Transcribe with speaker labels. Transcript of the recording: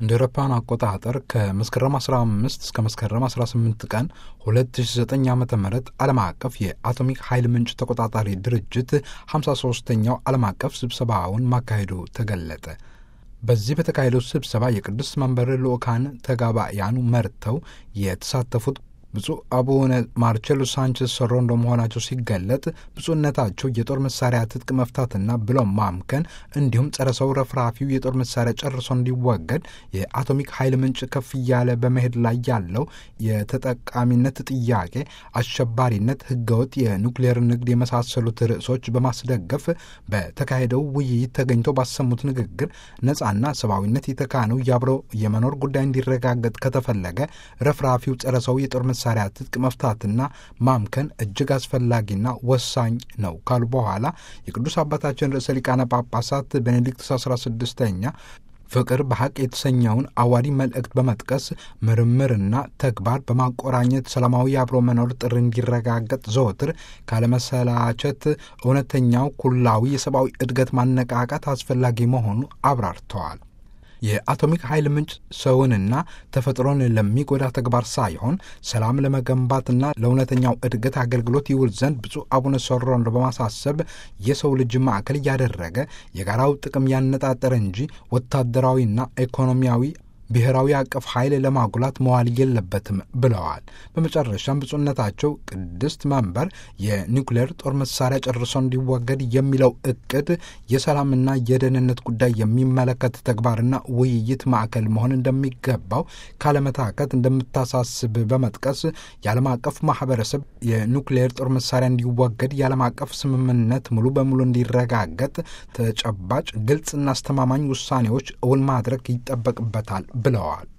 Speaker 1: እንደ አውሮፓውያን አቆጣጠር ከመስከረም 15 እስከ መስከረም 18 ቀን 2009 ዓ ም ዓለም አቀፍ የአቶሚክ ኃይል ምንጭ ተቆጣጣሪ ድርጅት 53ኛው ዓለም አቀፍ ስብሰባውን ማካሄዱ ተገለጠ። በዚህ በተካሄደው ስብሰባ የቅዱስ መንበር ልኡካን ተጋባያኑ መርተው የተሳተፉት ብፁዕ አቡነ ማርቼሎ ሳንቼዝ ሶሮ እንደመሆናቸው ሲገለጥ ብፁዕነታቸው የጦር መሳሪያ ትጥቅ መፍታትና ብሎም ማምከን እንዲሁም ጸረ ሰው ረፍራፊው የጦር መሳሪያ ጨርሶ እንዲወገድ የአቶሚክ ኃይል ምንጭ ከፍ እያለ በመሄድ ላይ ያለው የተጠቃሚነት ጥያቄ፣ አሸባሪነት፣ ህገወጥ የኑክሌር ንግድ የመሳሰሉት ርዕሶች በማስደገፍ በተካሄደው ውይይት ተገኝተው ባሰሙት ንግግር ነጻና ሰብአዊነት የተካነው የአብሮ የመኖር ጉዳይ እንዲረጋገጥ ከተፈለገ ረፍራፊው ጸረ ሰው የጦር መሳሪያ ትጥቅ መፍታትና ማምከን እጅግ አስፈላጊና ወሳኝ ነው ካሉ በኋላ የቅዱስ አባታችን ርዕሰ ሊቃነ ጳጳሳት ቤኔዲክትስ አስራ ስድስተኛ ፍቅር በሐቅ የተሰኘውን አዋዲ መልእክት በመጥቀስ ምርምርና ተግባር በማቆራኘት ሰላማዊ የአብሮ መኖር ጥሪ እንዲረጋገጥ ዘወትር ካለመሰላቸት እውነተኛው ኩላዊ የሰብአዊ እድገት ማነቃቃት አስፈላጊ መሆኑ አብራርተዋል። የአቶሚክ ኃይል ምንጭ ሰውንና ተፈጥሮን ለሚጎዳ ተግባር ሳይሆን ሰላም ለመገንባትና ለእውነተኛው እድገት አገልግሎት ይውል ዘንድ ብፁዕ አቡነ ሶሮን በማሳሰብ የሰው ልጅ ማዕከል እያደረገ የጋራው ጥቅም ያነጣጠረ እንጂ ወታደራዊና ኢኮኖሚያዊ ብሔራዊ አቀፍ ኃይል ለማጉላት መዋል የለበትም ብለዋል። በመጨረሻም ብፁዕነታቸው ቅድስት መንበር የኒውክሌር ጦር መሳሪያ ጨርሶ እንዲወገድ የሚለው እቅድ የሰላምና የደህንነት ጉዳይ የሚመለከት ተግባርና ውይይት ማዕከል መሆን እንደሚገባው ካለመታከት እንደምታሳስብ በመጥቀስ የዓለም አቀፍ ማህበረሰብ የኒውክሌር ጦር መሳሪያ እንዲወገድ የዓለም አቀፍ ስምምነት ሙሉ በሙሉ እንዲረጋገጥ ተጨባጭ፣ ግልጽና አስተማማኝ ውሳኔዎች እውን ማድረግ ይጠበቅበታል ብለዋል።